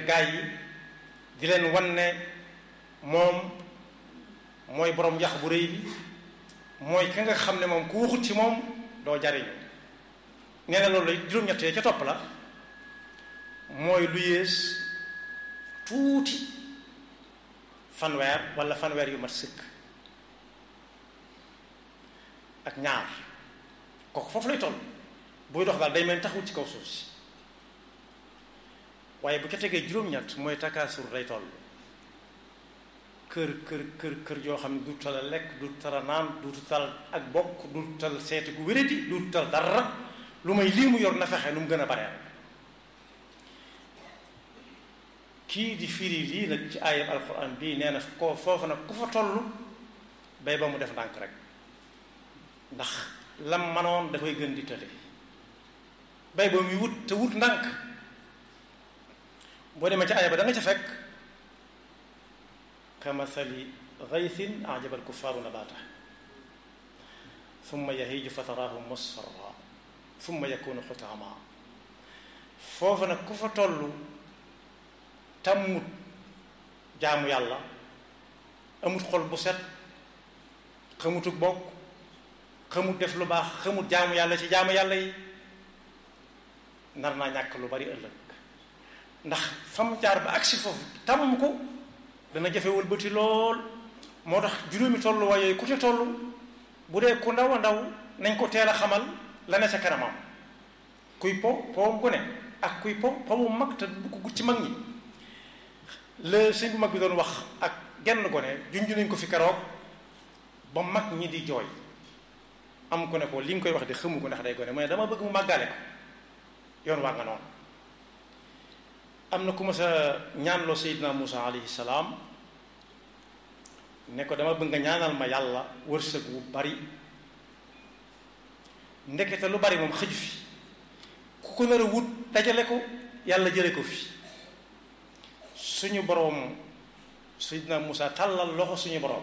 gaay yi di leen wan ne moom mooy borom yax bu rëy bi mooy ka nga xam ne moom ku waxut ci moom doo jariñu nee na loolu juróom-ñett ca topp la mooy lu yées tuuti fanweer wala fanweer yu mat sëkk ak ñaar kooku foofu lay toll buy dox daal day mel taxawul ci kaw suuf si waaye bu ca tegee juróom-ñett mooy takaasur lay toll kër kër kër kër yoo xam ne du tala lekk du tala naan du tal ak bokk du tal seeti gu wéradi du tal dara lu may lii mu yor na fexe nu mu gën a bareel kii di firi lii nag ci aayam alquran bii nee na ko foofu nag ku fa toll bay ba mu def ndànk rek ndax lam manoon dafay gën di tële bay ba muy wut te wut ndànk boo demee ci aaya ba da nga ca fekk kamathali gaythin ajaba alkuffaaru nabaata summa yahiju fa taraahu musfarra summa yakunu xutaama foofu nag ku fa toll tàmmut jaamu yàlla amut xol bu set xamutuk bokk xamut def lu baax xamut jaamu yàlla ci jaamu yàlla yi nar naa ñàkk lu bari ëllëg ndax fam jaar ba agsi foofu tàmm ko dana jafe wëlbati lool moo tax juróomi tolluwaay yooyu ku ca toll bu dee ku ndaw a ndaw nañ ko teel a xamal la ne sa kanamam kuy po powum gone ak kuy po powum mag te bu ko gut ci mag ñi la sëñ bu mag bi doon wax ak genn gone junj nañ ko fi keroog ba mag ñi di jooy am ko ne ko li nga koy wax di xamu ko ndax day gone mooy dama bëgg mu màggale ko yoon waa nga noonu am na ku ma sa ñaanloo Seydina Muusa alayhi salaam ne ko dama bëgg nga ñaanal ma yàlla wërsëg wu bari ndekete lu bari moom xëju fi ku ko nar a wut dajale ko yàlla jële ko fi suñu boroom Seydina Muusa tàllal loxo suñu boroom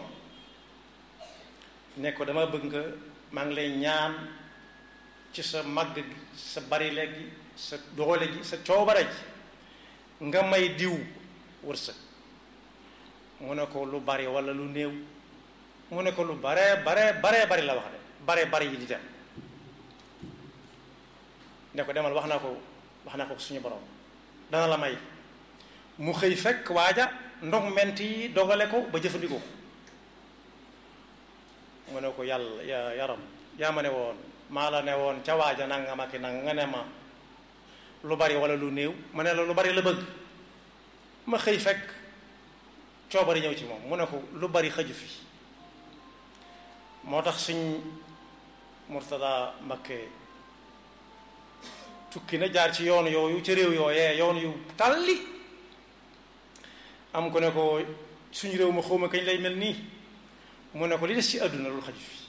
ne ko dama bëgg nga maa ngi lay ñaan ci sa màgg gi sa bari léegi sa doole gi sa coobare ji nga may diw wërsëg mu ne ko lu bari walla lu néew mu ne ko lu bare bare bare bari la wax de bare bari yi di dem ne ko demal wax naa ko wax naa ko suñu borom dana la may mu xëy fekk waaja ndog ment yi dogale ko ba jëfandikoo mu ne ko yàlla ya yaram yaa ma ne woon maa la ne woon ca waaja nanga ma ki nanga nga ne ma lu bari wala lu néew ma ne la lu bari la bëgg ma xëy fekk coobari ñëw ci moom mu ne ko lu bari xëju fi moo tax suñ Murtada Mbakke tukki na jaar ci yoon yooyu ca réew yooyee yoon yu tàlli am ko ne ko suñu réew ma xawma kañ lay mel nii mu ne ko li des ci àdduna lu xaju fi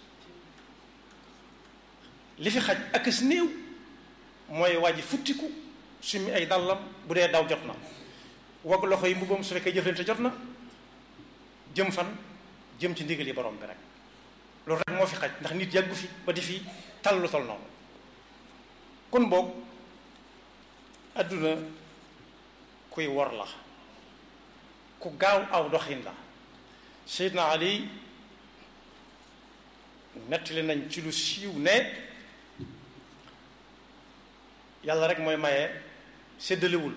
li fi xaj ak as néew mooy wàjji futtiku summi ay dàllam bu dee daw jot na wagg loxo yi mbubbam su fekkee jëflante jot na jëm fan jëm ci ndigal yi borom bi rek loolu rek moo fi xaj ndax nit yàggu fi ba di fi tal lu tol noonu kon boog adduna kuy wor la ku gaaw aw doxin la Seydina Ali nettali nañ ci lu siiw ne yàlla rek mooy maye séddalewul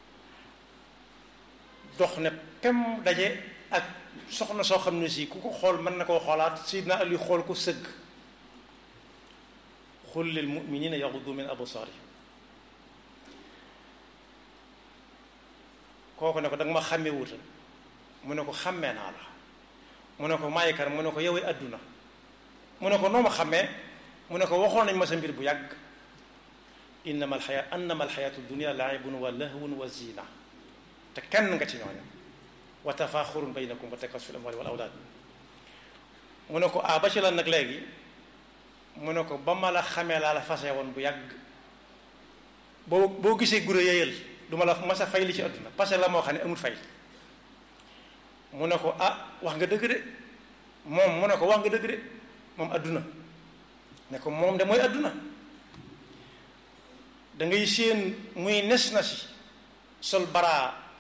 dox ne pem daje ak soxna soo xam ne si ku ko xool mën na koo xoolaat Seydina Ali xool ko sëgg xul lil muminina yaxudu min absaarihim kooku ne ko danga ma xàmmee wutal mu ne ko xàmmee naa la mu ne ko maay kar mu ne ko yowee adduna mu ne ko noo ma xàmmee mu ne ko waxoon nañ ma sa mbir bu yàgg innama alxaya annama alxayatu dunia laibun wa lahwun wa zina te kenn nga ci ñooñu wa tafaaxurun baynakum wa takasu fi l amwali wal awlaad mu ne ko ah ba ci lan nag léegi mu ne ko ba ma la xamee laa la fase woon bu yàgg boo boo gisee gure yeyal du ma la mas a fay li ci àdduna parce que la moo xam ne amul fay mu ne ko ah wax nga dëgg de moom mu ne ko wax nga dëgg de moom àdduna ne ko moom de mooy àdduna da ngay séen muy nes na si sol baraa